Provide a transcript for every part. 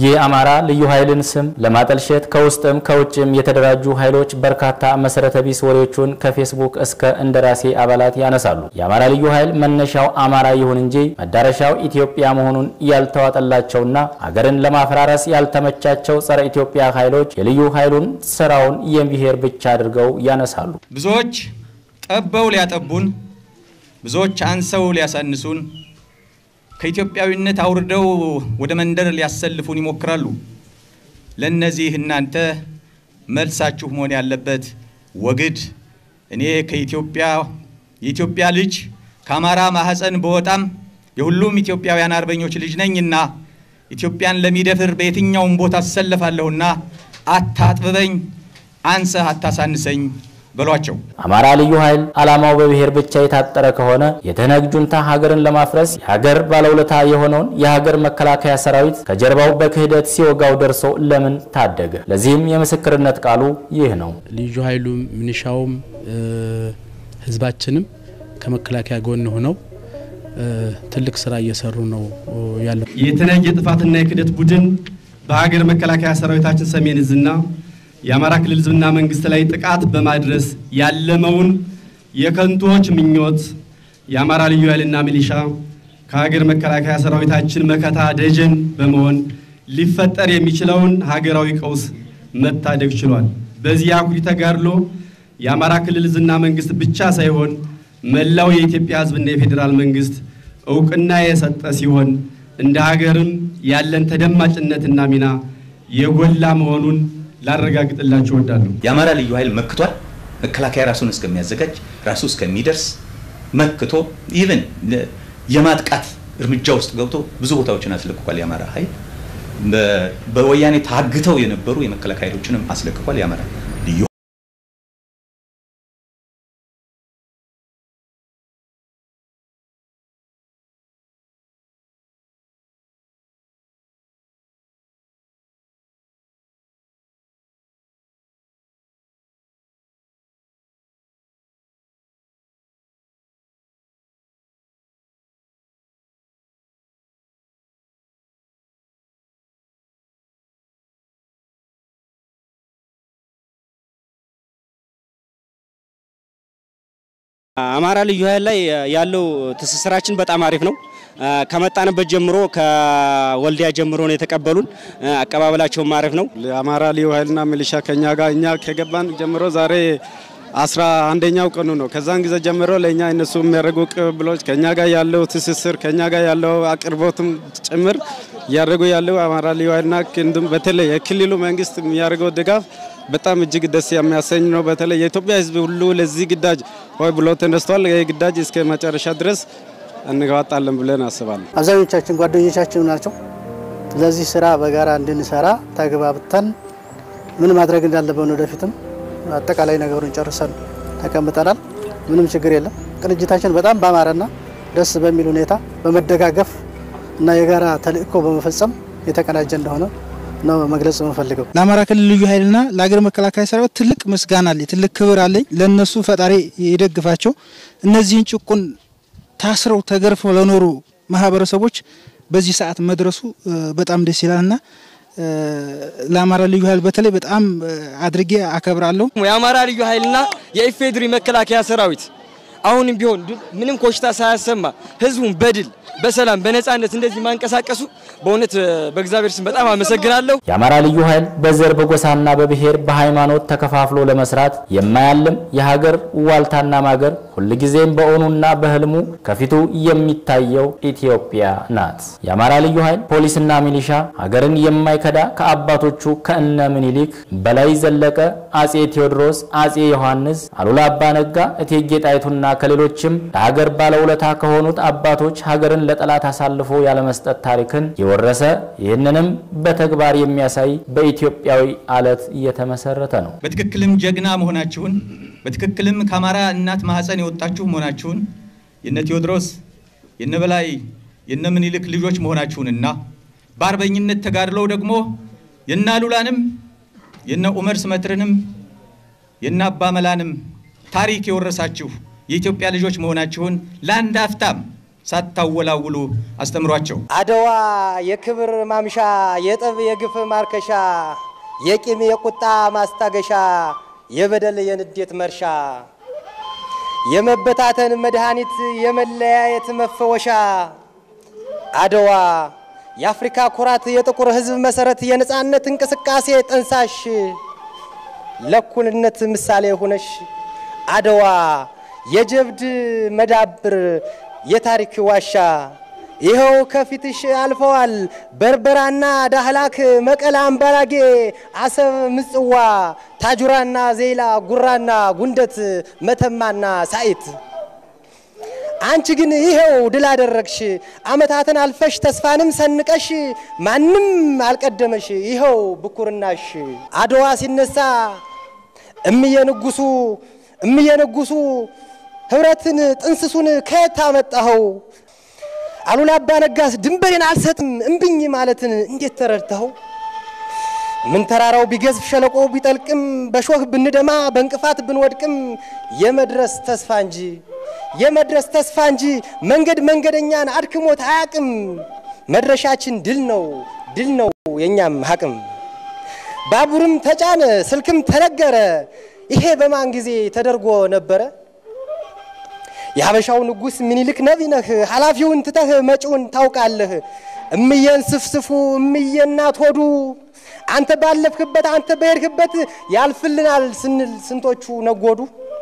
የአማራ ልዩ ኃይልን ስም ለማጠልሸት ከውስጥም ከውጭም የተደራጁ ኃይሎች በርካታ መሰረተ ቢስ ወሬዎቹን ከፌስቡክ እስከ እንደራሴ አባላት ያነሳሉ። የአማራ ልዩ ኃይል መነሻው አማራ ይሁን እንጂ መዳረሻው ኢትዮጵያ መሆኑን ያልተዋጠላቸውና አገርን ለማፈራረስ ያልተመቻቸው ጸረ ኢትዮጵያ ኃይሎች የልዩ ኃይሉን ስራውን የብሔር ብቻ አድርገው ያነሳሉ። ብዙዎች ጠበው ሊያጠቡን፣ ብዙዎች አንሰው ሊያሳንሱን ከኢትዮጵያዊነት አውርደው ወደ መንደር ሊያሰልፉን ይሞክራሉ። ለእነዚህ እናንተ መልሳችሁ መሆን ያለበት ወግድ እኔ ከኢትዮጵያ የኢትዮጵያ ልጅ ከአማራ ማህፀን በወጣም የሁሉም ኢትዮጵያውያን አርበኞች ልጅ ነኝና ኢትዮጵያን ለሚደፍር በየትኛውም ቦታ አሰለፋለሁና አታጥብበኝ፣ አንሰህ አታሳንሰኝ በሏቸው። አማራ ልዩ ኃይል ዓላማው በብሔር ብቻ የታጠረ ከሆነ የትህነግ ጁንታ ሀገርን ለማፍረስ የሀገር ባለውለታ የሆነውን የሀገር መከላከያ ሰራዊት ከጀርባው በክህደት ሲወጋው ደርሶ ለምን ታደገ? ለዚህም የምስክርነት ቃሉ ይህ ነው። ልዩ ኃይሉም ሚኒሻውም ህዝባችንም ከመከላከያ ጎን ሆነው ትልቅ ስራ እየሰሩ ነው ያለው። የትህነግ የጥፋትና የክህደት ቡድን በሀገር መከላከያ ሰራዊታችን ሰሜን እዝና የአማራ ክልል ህዝብና መንግስት ላይ ጥቃት በማድረስ ያለመውን የከንቶች ምኞት የአማራ ልዩ ኃይልና ሚሊሻ ከሀገር መከላከያ ሰራዊታችን መከታ ደጀን በመሆን ሊፈጠር የሚችለውን ሀገራዊ ቀውስ መታደግ ችሏል። በዚህ አኩሪ ተጋድሎ የአማራ ክልል ህዝብና መንግስት ብቻ ሳይሆን መላው የኢትዮጵያ ህዝብና የፌዴራል መንግስት እውቅና የሰጠ ሲሆን እንደ ሀገርም ያለን ተደማጭነትና ሚና የጎላ መሆኑን ላረጋግጥላችሁ እወዳለሁ። የአማራ ልዩ ኃይል መክቷል። መከላከያ ራሱን እስከሚያዘጋጅ ራሱ እስከሚደርስ መክቶ ኢቭን የማጥቃት እርምጃ ውስጥ ገብቶ ብዙ ቦታዎችን አስለቅቋል። የአማራ ኃይል በወያኔ ታግተው የነበሩ የመከላከያ ኃይሎችንም አስለቅቋል። የአማራ ልዩ አማራ ልዩ ኃይል ላይ ያለው ትስስራችን በጣም አሪፍ ነው። ከመጣንበት ጀምሮ ከወልዲያ ጀምሮ ነው የተቀበሉን። አቀባበላቸውም አሪፍ ነው። የአማራ ልዩ ኃይልና ሚሊሻ ከኛ ጋር እኛ ከገባን ጀምሮ ዛሬ አስራ አንደኛው ቀኑ ነው። ከዛን ጊዜ ጀምሮ ለእኛ እነሱ የሚያደርጉ ቅብብሎች ከኛ ጋር ያለው ትስስር ከኛ ጋር ያለው አቅርቦትም ጭምር እያደረጉ ያለው አማራ ልዩ ኃይልና በተለይ የክልሉ መንግስት የሚያደርገው ድጋፍ በጣም እጅግ ደስ የሚያሰኝ ነው። በተለይ የኢትዮጵያ ሕዝብ ሁሉ ለዚህ ግዳጅ ሆይ ብሎ ተነስቷል። ይህ ግዳጅ እስከ መጨረሻ ድረስ እንገዋጣለን ብለን አስባለን። አብዛኞቻችን ጓደኞቻችን ናቸው። ለዚህ ስራ በጋራ እንድንሰራ ተግባብተን ምን ማድረግ እንዳለብን ወደፊትም አጠቃላይ ነገሩን ጨርሰን ተቀምጠናል። ምንም ችግር የለም። ቅንጅታችን በጣም ባማረና ደስ በሚል ሁኔታ በመደጋገፍ እና የጋራ ተልእኮ በመፈጸም የተቀናጀ እንደሆነ ነው መግለጽ የምፈልገው። ለአማራ ክልል ልዩ ኃይልና ለሀገር መከላከያ ሰራዊት ትልቅ ምስጋና አለኝ፣ ትልቅ ክብር አለኝ። ለነሱ ፈጣሪ ይደግፋቸው። እነዚህን ጭቁን ታስረው ተገርፈው ለኖሩ ማህበረሰቦች በዚህ ሰዓት መድረሱ በጣም ደስ ይላልና ለአማራ ልዩ ኃይል በተለይ በጣም አድርጌ አከብራለሁ። የአማራ ልዩ ኃይልና የኢፌድሪ መከላከያ ሰራዊት አሁንም ቢሆን ምንም ኮሽታ ሳያሰማ ህዝቡን በድል በሰላም በነጻነት እንደዚህ ማንቀሳቀሱ በእውነት በእግዚአብሔር ስም በጣም አመሰግናለሁ። የአማራ ልዩ ኃይል በዘር በጎሳና በብሔር በሃይማኖት ተከፋፍሎ ለመስራት የማያልም የሀገር ዋልታና ማገር ሁልጊዜም በእውኑና በህልሙ ከፊቱ የሚታየው ኢትዮጵያ ናት። የአማራ ልዩ ኃይል ፖሊስና ሚሊሻ ሀገርን የማይከዳ ከአባቶቹ ከእነ ምኒልክ በላይ ዘለቀ፣ አጼ ቴዎድሮስ፣ አጼ ዮሐንስ፣ አሉላ አባ ነጋ፣ እቴጌ ጣይቱና ከሌሎችም ለሀገር ባለውለታ ከሆኑት አባቶች ሀገርን ለጠላት አሳልፎ ያለመስጠት ታሪክን የወረሰ ይህንንም በተግባር የሚያሳይ በኢትዮጵያዊ አለት እየተመሰረተ ነው። በትክክልም ጀግና መሆናችሁን በትክክልም ከአማራ እናት ማህፀን የወጣችሁ መሆናችሁን የነ ቴዎድሮስ የነ በላይ የነ ምኒልክ ልጆች መሆናችሁንና በአርበኝነት ተጋድለው ደግሞ የነ አሉላንም የነ ኡመር ስመትርንም የነ አባ መላንም ታሪክ የወረሳችሁ የኢትዮጵያ ልጆች መሆናችሁን ለአንድ አፍታም ሳታወላውሉ አስተምሯቸው። አድዋ የክብር ማምሻ፣ የጠብ የግፍ ማርከሻ፣ የቂም የቁጣ ማስታገሻ፣ የበደል የንዴት መርሻ፣ የመበታተን መድኃኒት፣ የመለያየት መፈወሻ አድዋ የአፍሪካ ኩራት፣ የጥቁር ሕዝብ መሰረት፣ የነጻነት እንቅስቃሴ ጠንሳሽ፣ ለእኩልነት ምሳሌ ሆነሽ አድዋ የጀብድ መዳብር፣ የታሪክ ዋሻ ይኸው ከፊትሽ አልፈዋል በርበራና ዳህላክ፣ መቀለ፣ አምባላጌ፣ አሰብ፣ ምጽዋ፣ ታጁራና ዜላ፣ ጉራና ጉንደት፣ መተማና ሳኢት አንቺ ግን ይሄው ድል አደረግሽ። አመታትን አልፈሽ ተስፋንም ሰንቀሽ ማንም አልቀደመሽ። ይኸው ብኩርናሽ አድዋ ሲነሳ እምየ ንጉሱ እምየ ንጉሱ ህብረትን ጥንስሱን ከየት አመጣኸው? አሉላ አባ ነጋስ ድንበሬን አልሰጥም እምብኝ ማለትን እንዴት ተረድተኸው? ምን ተራራው ቢገዝፍ ሸለቆ ቢጠልቅም በሾህ ብንደማ በእንቅፋት ብንወድቅም የመድረስ ተስፋ እንጂ የመድረስ ተስፋ እንጂ መንገድ መንገደኛን አድክሞት አያቅም። መድረሻችን ድል ነው ድል ነው የእኛም ሀቅም። ባቡርም ተጫነ ስልክም ተነገረ፣ ይሄ በማን ጊዜ ተደርጎ ነበረ? የሀበሻው ንጉሥ ምኒልክ ነቢይ ነህ፣ ኃላፊውን ትተህ መጪውን ታውቃለህ። እምዬን ስፍስፉ እምዬ እናት ሆዱ አንተ ባለፍክበት አንተ በሄድክበት ያልፍልናል ስንል ስንቶቹ ነጎዱ።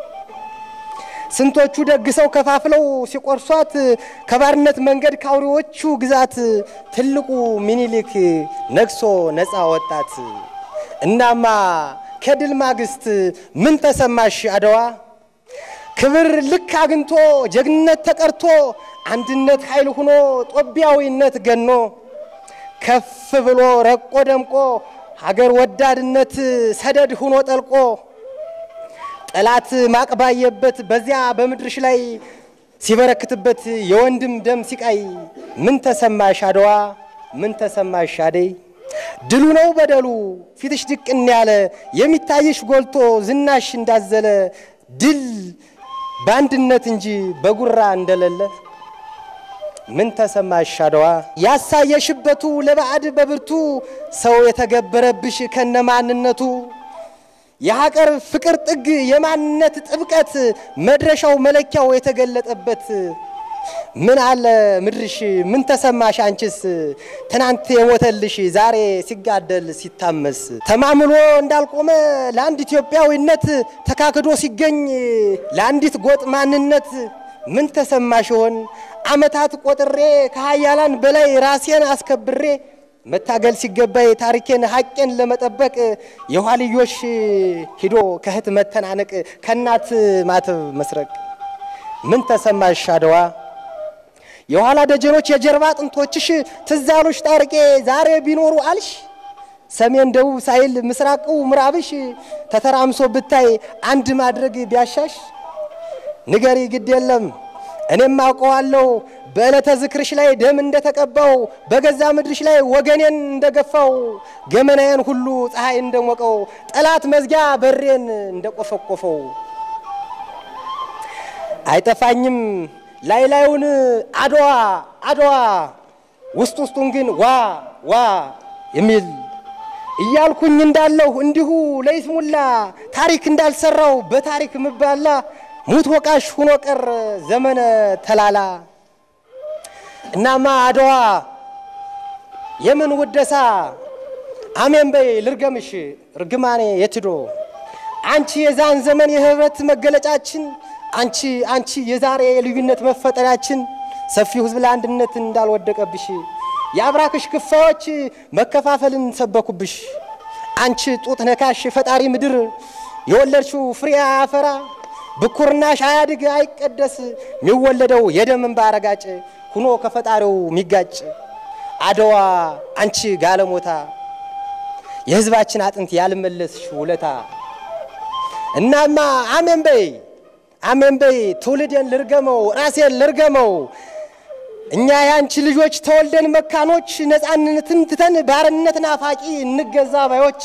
ስንቶቹ ደግሰው ከፋፍለው ሲቆርሷት ከባርነት መንገድ ከአውሬዎቹ ግዛት ትልቁ ሚኒሊክ ነግሶ ነፃ ወጣት። እናማ ከድል ማግስት ምን ተሰማሽ አድዋ? ክብር ልክ አግኝቶ ጀግንነት ተቀርቶ አንድነት ኃይል ሆኖ ጦቢያዊነት ገኖ ከፍ ብሎ ረቆ ደምቆ ሀገር ወዳድነት ሰደድ ሆኖ ጠልቆ ጠላት ማቅባየበት በዚያ በምድርሽ ላይ ሲበረክትበት የወንድም ደም ሲቃይ ምን ተሰማሽ አድዋ? ምን ተሰማሽ አደይ? ድሉ ነው በደሉ ፊትሽ ድቅን ያለ የሚታይሽ ጎልቶ ዝናሽ እንዳዘለ ድል በአንድነት እንጂ በጉራ እንደሌለ ምን ተሰማሽ አድዋ? ያሳየሽበቱ ለባዕድ በብርቱ ሰው የተገበረብሽ ከነማንነቱ የሀገር ፍቅር ጥግ የማንነት ጥብቀት መድረሻው መለኪያው የተገለጠበት ምን አለ ምድርሽ ምን ተሰማሽ አንቺስ ትናንት የሞተልሽ ዛሬ ሲጋደል ሲታመስ ተማምሎ እንዳልቆመ ለአንድ ኢትዮጵያዊነት ተካክዶ ሲገኝ ለአንዲት ጎጥ ማንነት ምን ተሰማሽ ይሆን አመታት ቆጥሬ ከሀያላን በላይ ራሴን አስከብሬ መታገል ሲገባይ ታሪኬን ሀቄን ለመጠበቅ የኋልዮሽ ሂዶ ከእህት መተናነቅ ከእናት ማተብ መስረቅ ምን ተሰማሽ አድዋ? የኋላ ደጀኖች የጀርባ አጥንቶችሽ ትዛሎች ታርቄ ዛሬ ቢኖሩ አልሽ ሰሜን ደቡብ ሳይል ምስራቁ ምዕራብሽ ተተራምሶ ብታይ አንድ ማድረግ ቢያሻሽ ንገሪ ግድ የለም እኔም አውቀዋለሁ በዕለተ ዝክርሽ ላይ ደም እንደተቀባው በገዛ ምድርሽ ላይ ወገኔን እንደገፋው ገመናዬን ሁሉ ፀሐይ እንደሞቀው ጠላት መዝጊያ በሬን እንደቆፈቆፈው አይጠፋኝም ላይ ላዩን አድዋ አድዋ ውስጥ ውስጡን ግን ዋ ዋ የሚል እያልኩኝ እንዳለሁ እንዲሁ ለይስሙላ ታሪክ እንዳልሰራው በታሪክ ምባላ ሙት ወቃሽ ሁኖ ቀር ዘመነ ተላላ። እናማ አድዋ የምን ውደሳ አሜን በይ ልርገምሽ ርግማኔ የትዶ አንቺ የዛን ዘመን የህብረት መገለጫችን አንቺ አንቺ የዛሬ የልዩነት መፈጠሪያችን ሰፊው ህዝብ ለአንድነት እንዳልወደቀብሽ የአብራክሽ ክፋዮች መከፋፈልን ሰበኩብሽ። አንቺ ጡት ነካሽ ፈጣሪ ምድር የወለድሽው ፍሬ አያፈራ ብኩርናሽ አያድግ አይቀደስ የሚወለደው የደም እንባ ረጋጭ ሁኖ ከፈጣሪው የሚጋጭ አድዋ አንቺ ጋለሞታ የህዝባችን አጥንት ያልመለስሽ ውለታ እናማ አሜን በይ አሜን በይ ትውልዴን ልርገመው ራሴን ልርገመው እኛ የአንቺ ልጆች ተወልደን መካኖች ነፃነትን ትተን ባርነት ናፋቂ እንገዛ ባዮች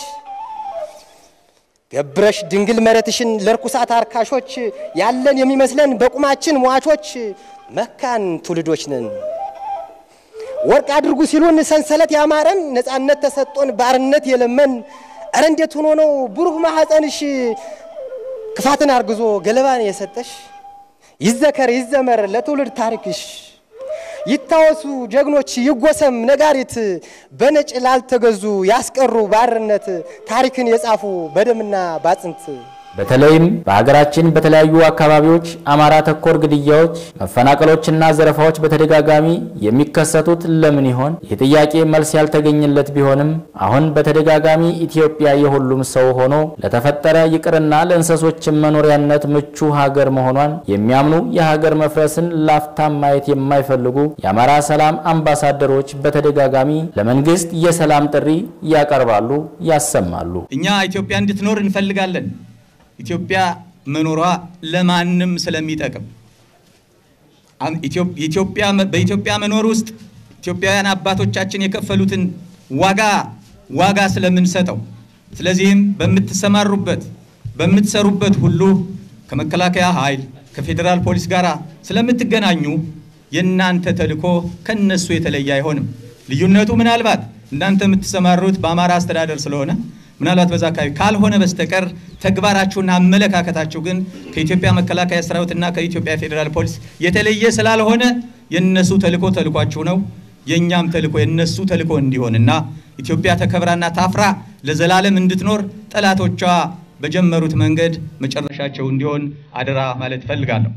ገብረሽ ድንግል መሬትሽን ለርኩሳት አርካሾች ያለን የሚመስለን በቁማችን ሟቾች መካን ትውልዶች ነን። ወርቅ አድርጉ ሲሉን ሰንሰለት ያማረን ነፃነት ተሰጦን ባርነት የለመን እረ እንዴት ሆኖ ነው ብሩህ ማኅፀንሽ ክፋትን አርግዞ ገለባን የሰጠሽ? ይዘከር ይዘመር ለትውልድ ታሪክሽ ይታወሱ ጀግኖች ይጎሰም ነጋሪት በነጭ ላልተገዙ ያስቀሩ ባርነት ታሪክን የጻፉ በደምና ባጥንት በተለይም በሀገራችን በተለያዩ አካባቢዎች አማራ ተኮር ግድያዎች፣ መፈናቀሎችና ዘረፋዎች በተደጋጋሚ የሚከሰቱት ለምን ይሆን? ይህ ጥያቄ መልስ ያልተገኘለት ቢሆንም አሁን በተደጋጋሚ ኢትዮጵያ የሁሉም ሰው ሆኖ ለተፈጠረ ይቅርና ለእንስሶችን መኖሪያነት ምቹ ሀገር መሆኗን የሚያምኑ የሀገር መፍረስን ላፍታም ማየት የማይፈልጉ የአማራ ሰላም አምባሳደሮች በተደጋጋሚ ለመንግስት የሰላም ጥሪ ያቀርባሉ፣ ያሰማሉ። እኛ ኢትዮጵያ እንድትኖር እንፈልጋለን። ኢትዮጵያ መኖሯ ለማንም ስለሚጠቅም ኢትዮጵያ በኢትዮጵያ መኖር ውስጥ ኢትዮጵያውያን አባቶቻችን የከፈሉትን ዋጋ ዋጋ ስለምንሰጠው፣ ስለዚህም በምትሰማሩበት በምትሰሩበት ሁሉ ከመከላከያ ኃይል ከፌዴራል ፖሊስ ጋር ስለምትገናኙ የእናንተ ተልዕኮ ከነሱ የተለየ አይሆንም። ልዩነቱ ምናልባት እናንተ የምትሰማሩት በአማራ አስተዳደር ስለሆነ ምናልባት በዛ አካባቢ ካልሆነ በስተቀር ተግባራችሁና አመለካከታችሁ ግን ከኢትዮጵያ መከላከያ ሰራዊትና ከኢትዮጵያ ፌዴራል ፖሊስ የተለየ ስላልሆነ የነሱ ተልዕኮ ተልዕኳችሁ ነው፣ የእኛም ተልዕኮ የነሱ ተልዕኮ እንዲሆንና ኢትዮጵያ ተከብራና ታፍራ ለዘላለም እንድትኖር ጠላቶቿ በጀመሩት መንገድ መጨረሻቸው እንዲሆን አደራ ማለት እፈልጋለሁ።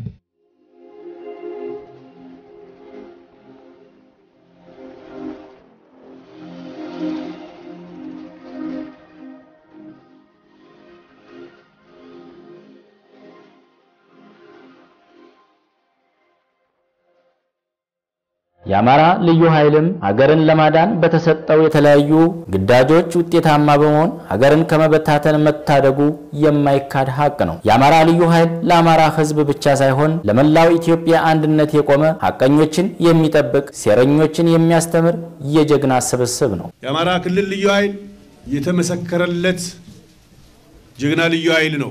የአማራ ልዩ ኃይልም ሀገርን ለማዳን በተሰጠው የተለያዩ ግዳጆች ውጤታማ በመሆን ሀገርን ከመበታተን መታደጉ የማይካድ ሀቅ ነው። የአማራ ልዩ ኃይል ለአማራ ሕዝብ ብቻ ሳይሆን ለመላው ኢትዮጵያ አንድነት የቆመ ሀቀኞችን የሚጠብቅ ሴረኞችን የሚያስተምር የጀግና ስብስብ ነው። የአማራ ክልል ልዩ ኃይል የተመሰከረለት ጀግና ልዩ ኃይል ነው።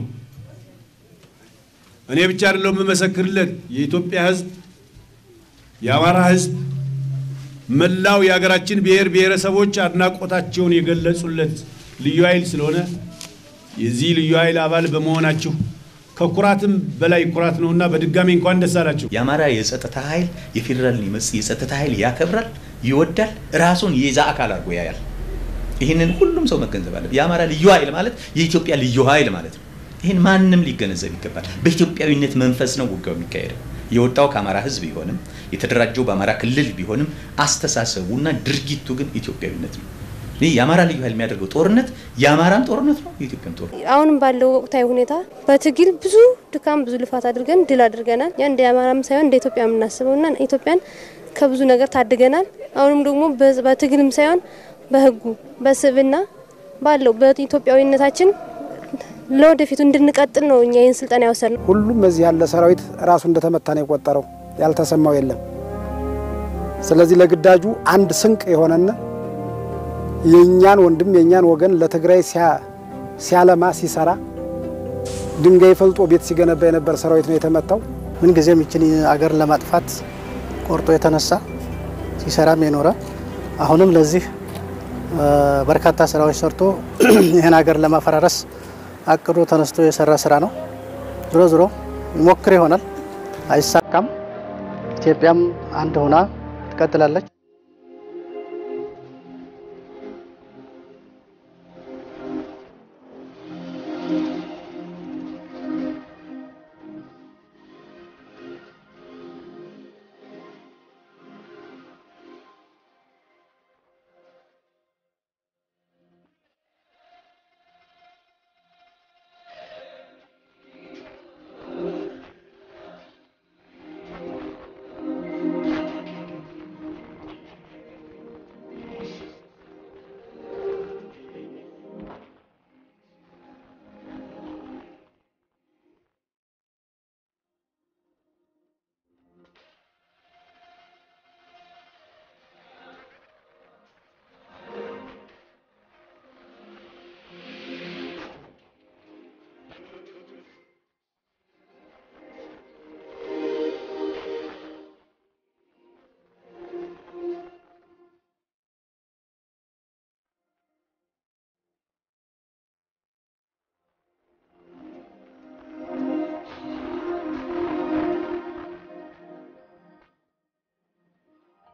እኔ ብቻ አይደለሁ የምመሰክርለት የኢትዮጵያ ሕዝብ የአማራ ህዝብ መላው የሀገራችን ብሔር ብሔረሰቦች አድናቆታቸውን የገለጹለት ልዩ ኃይል ስለሆነ የዚህ ልዩ ኃይል አባል በመሆናችሁ ከኩራትም በላይ ኩራት ነውና በድጋሚ እንኳን ደስ አላችሁ። የአማራ የጸጥታ ኃይል የፌዴራል የጸጥታ ኃይል ያከብራል፣ ይወዳል፣ ራሱን የዛ አካል አድርጎ ያያል። ይህንን ሁሉም ሰው መገንዘብ አለበት። የአማራ ልዩ ኃይል ማለት የኢትዮጵያ ልዩ ኃይል ማለት ነው። ይህን ማንም ሊገነዘብ ይገባል። በኢትዮጵያዊነት መንፈስ ነው ውጊያው የሚካሄደው። የወጣው ከአማራ ህዝብ ቢሆንም የተደራጀው በአማራ ክልል ቢሆንም አስተሳሰቡና ድርጊቱ ግን ኢትዮጵያዊነት ነው። ይህ የአማራ ልዩ ኃይል የሚያደርገው ጦርነት የአማራም ጦርነት ነው፣ የኢትዮጵያም ጦርነት። አሁንም ባለው ወቅታዊ ሁኔታ በትግል ብዙ ድካም፣ ብዙ ልፋት አድርገን ድል አድርገናል። ያ እንደ አማራም ሳይሆን እንደ ኢትዮጵያ የምናስበውና ኢትዮጵያን ከብዙ ነገር ታድገናል። አሁንም ደግሞ በትግልም ሳይሆን በህጉ በስብና ባለው በኢትዮጵያዊነታችን ለወደፊቱ እንድንቀጥል ነው እኛ ይህን ስልጠና የወሰድነው። ሁሉም በዚህ ያለ ሰራዊት ራሱ እንደተመታ ነው የቆጠረው፣ ያልተሰማው የለም። ስለዚህ ለግዳጁ አንድ ስንቅ የሆነና የእኛን ወንድም የእኛን ወገን ለትግራይ ሲያለማ ሲሰራ ድንጋይ ፈልጦ ቤት ሲገነባ የነበር ሰራዊት ነው የተመታው። ምንጊዜም ይችን አገር ለማጥፋት ቆርጦ የተነሳ ሲሰራም የኖረ አሁንም ለዚህ በርካታ ስራዎች ሰርቶ ይህን ሀገር ለማፈራረስ አቅዶ ተነስቶ የሰራ ስራ ነው። ዞሮ ዞሮ ይሞክር ይሆናል፣ አይሳካም። ኢትዮጵያም አንድ ሆና ትቀጥላለች።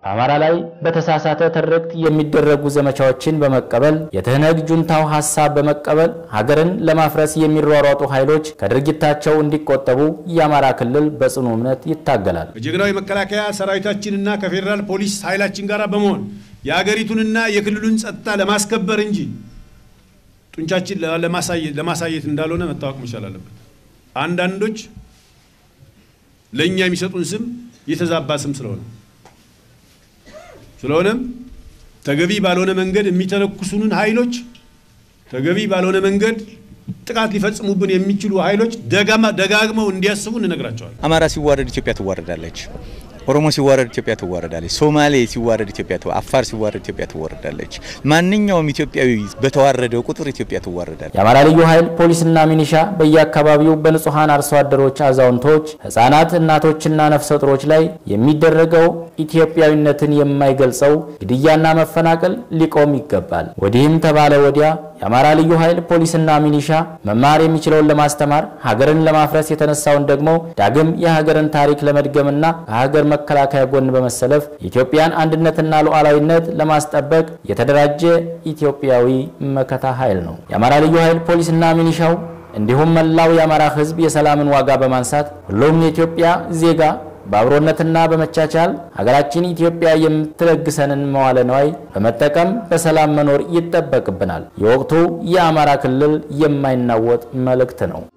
በአማራ ላይ በተሳሳተ ትርክት የሚደረጉ ዘመቻዎችን በመቀበል የትህነግ ጁንታው ሀሳብ በመቀበል ሀገርን ለማፍረስ የሚሯሯጡ ኃይሎች ከድርጊታቸው እንዲቆጠቡ የአማራ ክልል በጽኑ እምነት ይታገላል። ከጀግናው የመከላከያ ሰራዊታችንና ከፌዴራል ፖሊስ ኃይላችን ጋር በመሆን የሀገሪቱንና የክልሉን ጸጥታ ለማስከበር እንጂ ጡንቻችን ለማሳየት እንዳልሆነ መታወቅ መቻል አለበት። አንዳንዶች ለእኛ የሚሰጡን ስም የተዛባ ስም ስለሆነ ስለሆነም ተገቢ ባልሆነ መንገድ የሚተነኩሱንን ኃይሎች ተገቢ ባልሆነ መንገድ ጥቃት ሊፈጽሙብን የሚችሉ ኃይሎች ደጋግመው እንዲያስቡ እንነግራቸዋል። አማራ ሲዋረድ ኢትዮጵያ ትዋረዳለች። ኦሮሞ ሲዋረድ ኢትዮጵያ ትዋረዳለች። ሶማሌ ሲዋረድ ኢትዮጵያ አፋር ሲዋረድ ኢትዮጵያ ትዋረዳለች። ማንኛውም ኢትዮጵያዊ በተዋረደው ቁጥር ኢትዮጵያ ትዋረዳለች። የአማራ ልዩ ኃይል ፖሊስና ሚኒሻ በየአካባቢው በንጹሐን አርሶ አደሮች፣ አዛውንቶች፣ ህጻናት፣ እናቶችና ነፍሰ ጡሮች ላይ የሚደረገው ኢትዮጵያዊነትን የማይገልጸው ግድያና መፈናቀል ሊቆም ይገባል። ወዲህም ተባለ ወዲያ የአማራ ልዩ ኃይል ፖሊስና ሚኒሻ መማር የሚችለውን ለማስተማር ሀገርን ለማፍረስ የተነሳውን ደግሞ ዳግም የሀገርን ታሪክ ለመድገምና ከሀገር መከላከያ ጎን በመሰለፍ የኢትዮጵያን አንድነትና ሉዓላዊነት ለማስጠበቅ የተደራጀ ኢትዮጵያዊ መከታ ኃይል ነው። የአማራ ልዩ ኃይል ፖሊስና ሚኒሻው እንዲሁም መላው የአማራ ህዝብ የሰላምን ዋጋ በማንሳት ሁሉም የኢትዮጵያ ዜጋ በአብሮነትና በመቻቻል ሀገራችን ኢትዮጵያ የምትለግሰንን መዋለ ነዋይ በመጠቀም በሰላም መኖር ይጠበቅብናል። የወቅቱ የአማራ ክልል የማይናወጥ መልእክት ነው።